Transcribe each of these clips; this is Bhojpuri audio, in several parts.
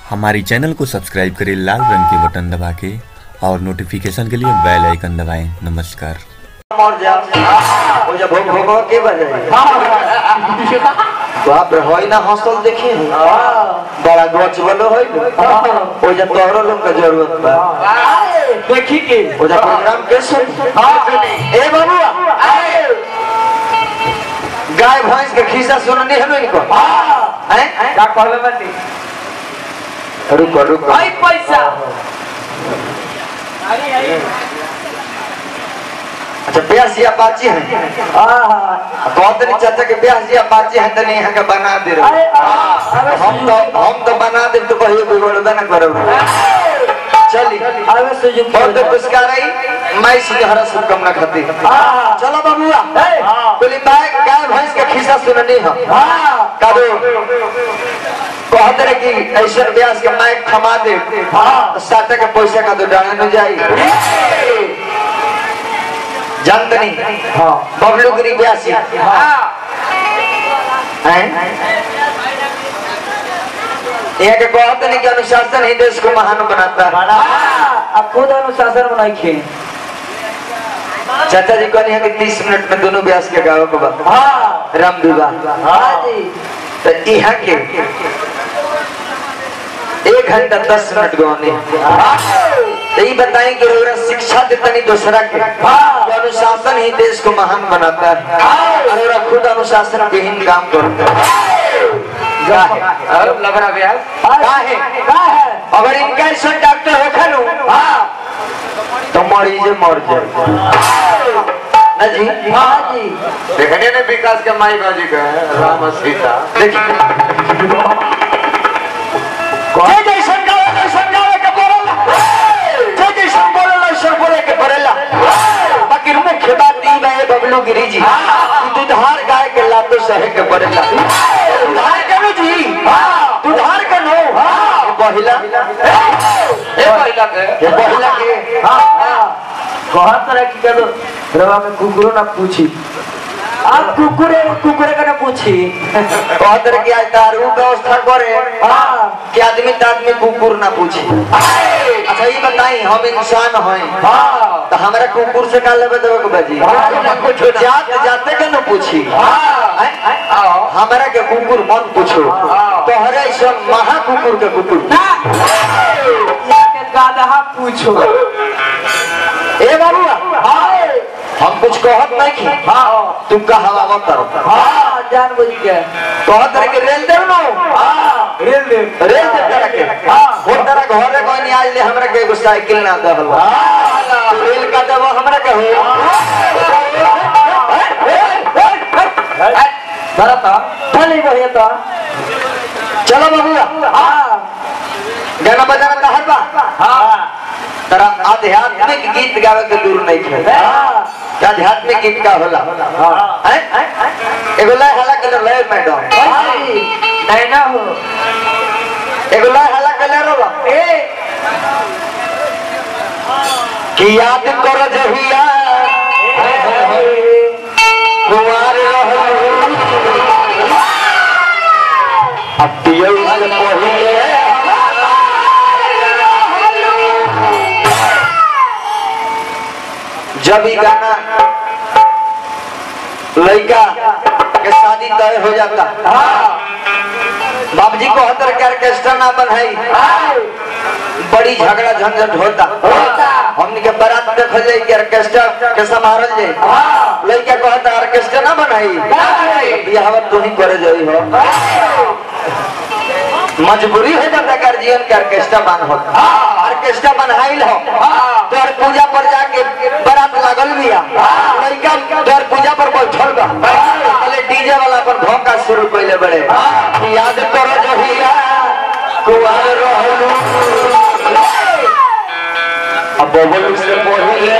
हमारी चैनल को सब्सक्राइब करें लाल रंग के बटन दबा के और नोटिफिकेशन के लिए बेल आइकन दबाएं नमस्कार मर जा ओ जब भोग भोग के बजे बाप रे होई ना हंसल देखी बड़ा गच वालो होई ओ जब तोहरो लोग का जरूरत बा देखी के ओ जब प्रोग्राम के सुन ए बाबू गाय भैंस के खिस्सा सुननी है इनको हैं का कहले बानी रुको रुको आई पैसा अरे अरे अच्छा ब्यास जी अपाची है कहते नहीं चाचा के ब्यास जी अपाची है तो नहीं यहाँ के बना दे रहे हम तो हम तो बना दे तो कहिए कोई बड़दा ना करो चली अरे सुजुक बहुत पुरस्कार आई मैं सुजहरा शुभकामना खाती चलो बाबूआ बोली गाय गाय भैंस के खिस्सा सुननी है कबो कहते रहे कि ऐसे ब्यास के माइक थमा दे तो साटा के पैसा का तो डाला न जाई जानते नहीं बबलू गिरी ब्यासी हैं यहाँ के कहते नहीं कि अनुशासन ही देश को महान बनाता है अब खुद अनुशासन बनाई खे चाचा जी कहनी है कि तीस मिनट में दोनों ब्यास के गाँव को बात हाँ राम विवाह हाँ जी तो यहाँ के एक घंटा दस मिनट गौने तो ये बताएं कि रउरा शिक्षा देतनी दूसरा के कि अनुशासन ही देश को महान बनाता है और रउरा खुद अनुशासन विहीन काम करता है काहे? अब लग रहा ब्यास काहे? का है अगर इनका ऐसा डॉक्टर हो खनु तो मरीज मर जाए ना जी हाँ जी देखने ने विकास के माई बाजी का है राम और सीता देखिए जे जैसन गावे वैसन गावे के पड़ेला जे जैसन बोलेला वैसन बोले के पड़ेला बाकी मुख्य बात ई बा ए बबलू गिरी जी कि दुधार गाय के लातो सहे के पड़ेला दुधार के नु जी दुधार के नो ये पहिला ए महिला के ये पहिला के कहा तरह की कर रवा में कुकुरो ना पूछी आप कुकुरे कुकुरे का ना पूछी कहत रहे कि आज दारू व्यवस्था करे हाँ कि आदमी तो आदमी कुकुर ना पूछे अच्छा ये बताई हम इंसान हैं हाँ तो हमारा कुकुर से का लेवे देवे के बाजी कुछ जात जाते के न पूछी हैं? हमारा के कुकुर मत पूछो तो हरे सब महा कुकुर के कुकुर के गाधा पूछो ए बाबू हम कुछ कहत नहीं की हाँ तुम का हवा मत करो हाँ जान बुझ के कहत रहे कि रेल देव नो हाँ रेल दे रेल देव करा के हो तेरा घर रे कोई नहीं आज ले हमरा के एगो साइकिल ना दे हलवा रेल का देव हमरा के हो भरता चली बढ़िया तो चलो बाबू हाँ गाना बजाना कहत बा हाँ तरा आध्यात्मिक गीत गावे के दूर नहीं थे हाँ कि आध्यात्मिक गीत का होला हैं? एगो लय हला के लय मैडम नहीं ना हो एगो लय हला के ले रोला ए कि याद कर जहिया कुमार रहलू अब पियौ से पहिले जब ई गाना लड़का के शादी तय हो जाता बाबूजी को हतर के ऑर्केस्ट्रा ना बनाई बड़ी झगड़ा झंझट होता हमने के बारात देखल जाए कि ऑर्केस्ट्रा के संभारल जाए लड़का कहता ऑर्केस्ट्रा ना बनाई बियाह तू ही करे जाई हो मजबूरी हो जाता गार्जियन के ऑर्केस्ट्रा बन होता ऑर्केस्ट्रा बनाइल हो तोर पूजा पर जाके बारात लागल बिया लड़का तोर पूजा पर बैठल बा पहले डीजे वाला पर धोखा शुरू कइले बड़े कि याद करो जहिया कुआर रहलू अब बबलू से पहिले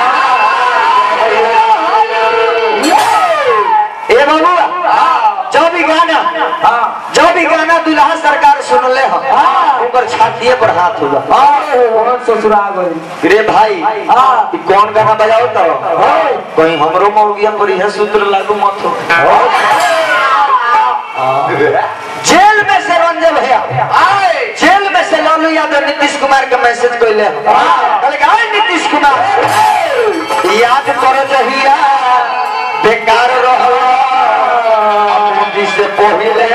ए बाबू जो भी गाना जो भी गाना दुल्हा सरकार सुनले हो ऊपर छातिए पर हाथ हुआ ससुरा गई रे भाई हाँ। ई कौन गाना बजाओ तो कहीं हमरो मौगिया पर यह सूत्र लागू मत हो जेल में से रंजन भैया जेल में से यादव नीतीश कुमार के मैसेज कइले कहले कि "अरे नीतीश कुमार याद करो जहिया बेकार रहो मोदी से पहिले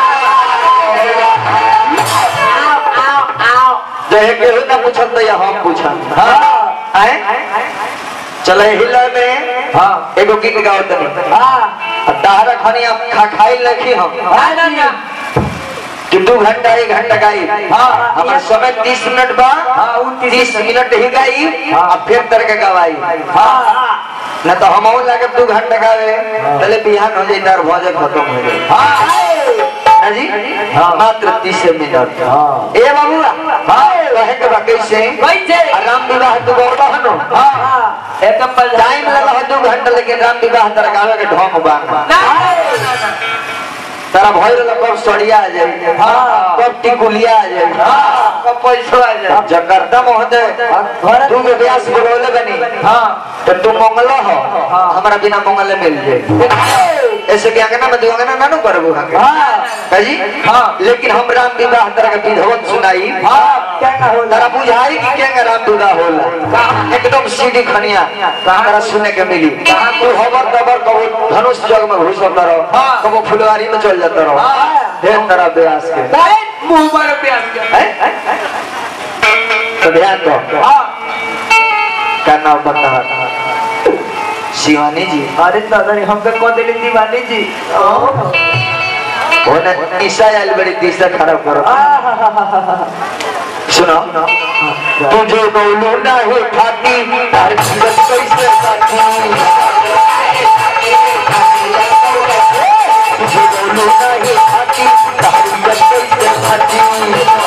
जहे केहू ना पूछत तो या हम पूछत आए चले हिला में हाँ एगो गीत गाओ तनी हाँ तारा खनी हम खा खाई लखी हम हाँ ना ना कि दू घंटा एक घंटा गाई हाँ। हमारे समय तीस मिनट बा हाँ, उनतीस तीस मिनट ही गाई हाँ। और फिर तर के गवाई हाँ न तो हम लागे दू घंटा गावे पहले बिहान हो जाए तार भोजन खत्म हो जाए हाँ ना जी हाँ। मात्र तीस मिनट हाँ। ए बाबू हाँ कहे के बा कैसे कैसे राम विवाह तो गौरव हनो हाँ हाँ एकदम बल टाइम लगा हो दू घंटा लेकिन राम विवाह तर गावे के ढोंग बा तारा भय रहला कब सड़िया आ जाए हाँ। कब टिकुलिया आ जाए हाँ। कब पैसा आ जाए जगरदा महोदय घर- तू के व्यास बोलौले बनी हाँ तो तू मंगल हो हमारा बिना मंगल मिल जाए ऐसे के अंगना में दो अंगना ना नु करबो हके हाँ काजी हाँ। लेकिन हम राम विवाह तरह के विधवत सुनाई हाँ क्या ना हो तारा बुझाई कि के राम विवाह होला एकदम सीधी खनिया तारा सुने के मिली तू हबर दबर कबो धनुष जग में घुसत रहो हाँ। कबो फुलवारी में चल जाता रहो हाँ। ढेर तरह व्यास के मुंह पर प्यास के हैं? तो ध्यान दो हाँ क्या नाम बता शिवानी जी अरे दादा रे हमके कौन दिली दीवानी जी होने ईसा आयल बड़ी दिशा खराब करो सुनो तुझे बोलू नहीं खाती तार जीवन कैसे साथी तुझे बोलू नहीं खाती तार जीवन कैसे साथी